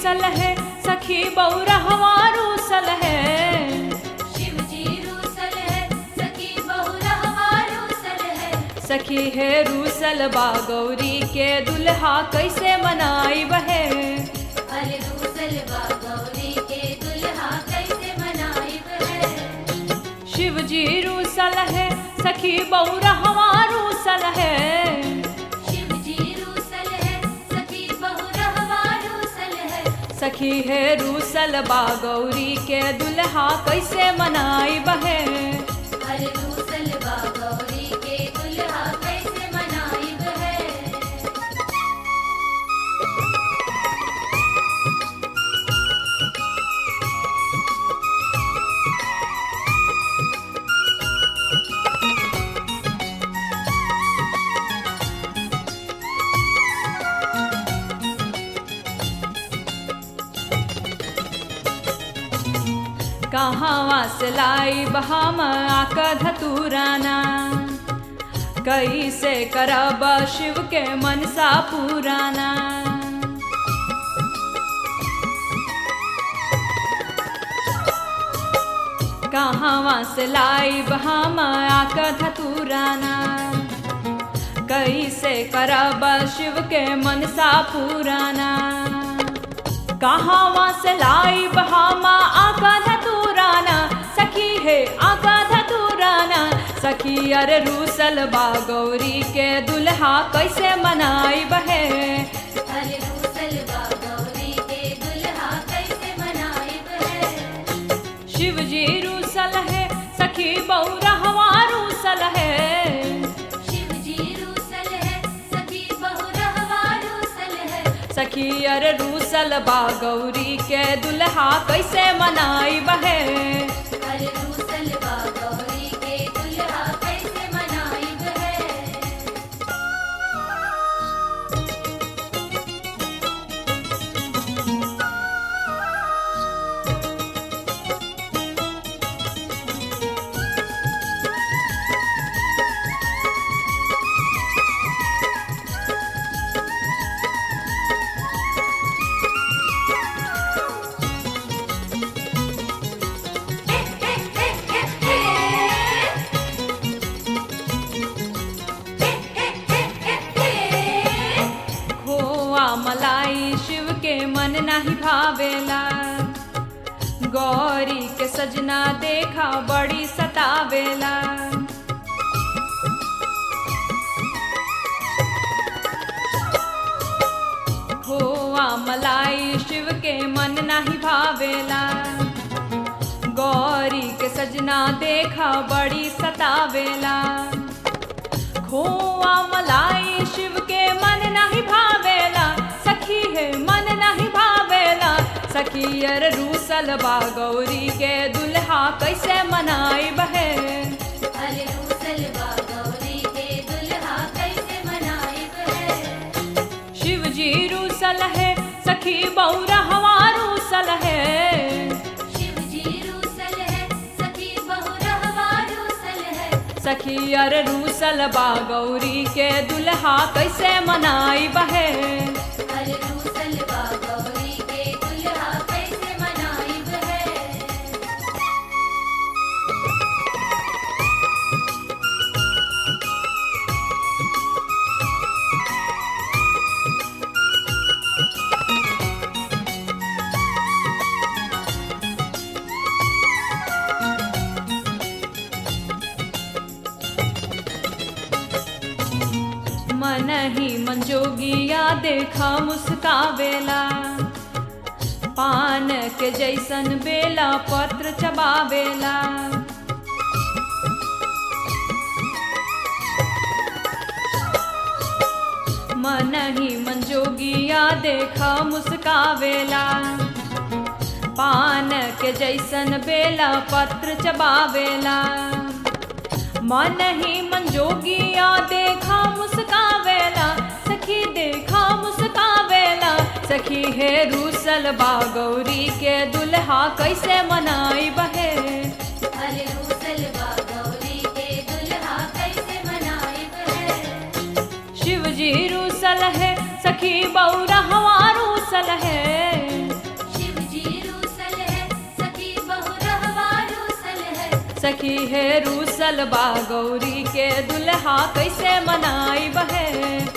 रूसल है सखी बौरहवा रूसल है शिव जी रूसल है सखी बहुरहवा रूसल है सखी है रूसल बा गौरी के दुल्हा कैसे मनाई बहे अरे रूसल बा गौरी के दुल्हा कैसे मनाइब है शिव जी रूसल है सखी बौरहवा रूसल है शिव जी रूसल है सखी बहुरहवा रूसल है सखी है रूसल बा गौरी के दुल्हा कैसे मनाई बहे अरे रूसल बा गौरी के दुल्हा कैसे मनाइब है कहाँ से लाई बहाम आका धतुराना कैसे करब शिव के मनसा पुराना कहाँ से लाई बहाम आका धतुराना कैसे करब शिव के मनसा पुराना कहाँ से लाई बहामा आका धतुराना सखी है आका धतुराना सखी अरे रूसल बा गौरी के दुल्हा कैसे मनाई बहे अरे रूसल बा गौरी के दुल्हा कैसे मनाइब है शिव जी रूसल है सखी बौरहवा रूसल है शिव जी रूसल है सखी बहुरहवा रूसल है सखी अरे रूसल बा गौरी के दुल्हा कैसे मनाई बहे अरे रूसल बा गौरी के दुल्हा कैसे मनाइब है खोआ मलाई शिव के मन नाही भावेला गौरी के सजना देखा बड़ी सतावेला खोआ मलाई शिव के मन नाही भावेला गौरी के सजना देखा बड़ी सतावेला खोआ मलाई शिव के मन नहीं भावेला सखी है मन नहीं भावेला सखी अर रूसल बा गौरी के दुल्हा कैसे मनाई बहे अरे रूसल बा गौरी के दुल्हा कैसे मनाइब है शिव जी रूसल है सखी बौरा हवा रूसल है शिव जी रूसल है सखी बहुरहवा रूसल है सखी अर रूसल बा गौरी के दुल्हा कैसे मनाई बहे अरे रूसल बा गौरी के दुल्हा कैसे मनाइब है मन ही मंजोगिया देखा मुस्कावेला पान के जैसन बेला पत्र चबावेला मन ही मंजोगिया देखा मुस्कावेला पान के जैसन बेला पत्र चबावेला मन ही मंजोगिया देखा मुस्कावेला सखी देखा मुस्कावेला सखी है रूसल बा गौरी के दुल्हा कैसे मनाई बहे अरे रूसल बा गौरी के दुल्हा कैसे मनाइब है शिव जी रूसल है सखी बौरा हवा रूसल है सखी है रूसल बा गौरी के दुल्हा कैसे मनाई बहे